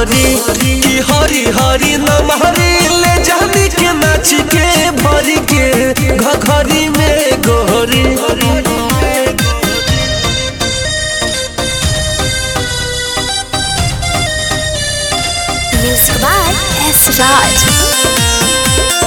गोरी की हरी हरी नमहरी ले जानी के नाच के भरी के घघरी में गोरी Music by S. Raj.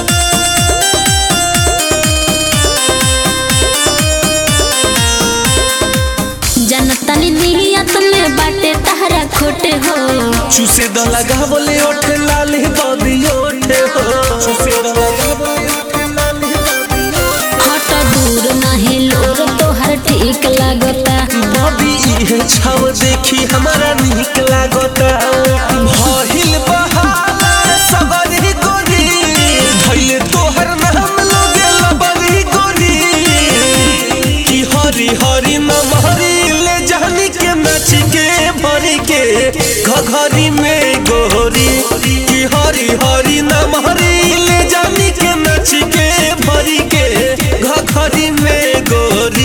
जनतनी नियत में बाटे तहरा खोटे हो चूसे द लगावले ओठे लाली बदी ओठे हो चूसे द लगावले ओठे लाली बदी हट दूर नहीं लोर तोहर ठीक लागता बबी इहे छाव देखी हमारा निक लागता भहिल बहाला सबरी गोरी धइले तोहर नाम लोगे लबरी गोरी की हरी हरी नमहरी ले जानी के नाच के भरी के घघरी में गोरी की हरी हरी नमहरी ले जानी के नाच के भरी के घघरी में गोरी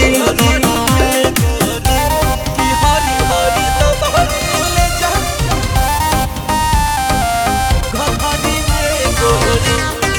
हरी हरी नमहरी ले जानी घघरी में गोरी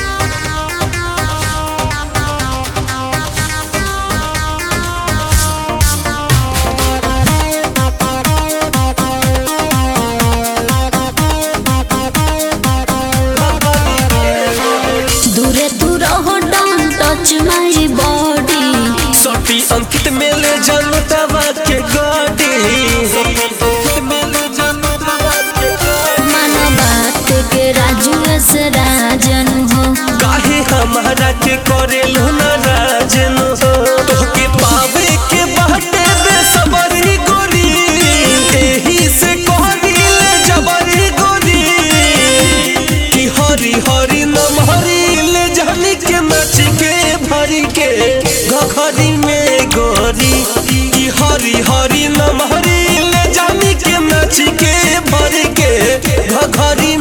दूरे दूर हो डोंट टच माय बॉडी सटी अंकित में ले जनता बात के गाड़ी अंकित में ले जनता बात के गाड़ी मन बात के राजू से राजन हो काहे हमारा के करेलु न राजन हो तोहके पावे के बाटे बे सबरी गोरी एही से कहदिले जबरी गोरी की हरी हरी नमहरी ले जानी के नाच के भरी के घघरी में गोरी की हरी हरी नमहरी ले जानी के नाच के भरी के घघरी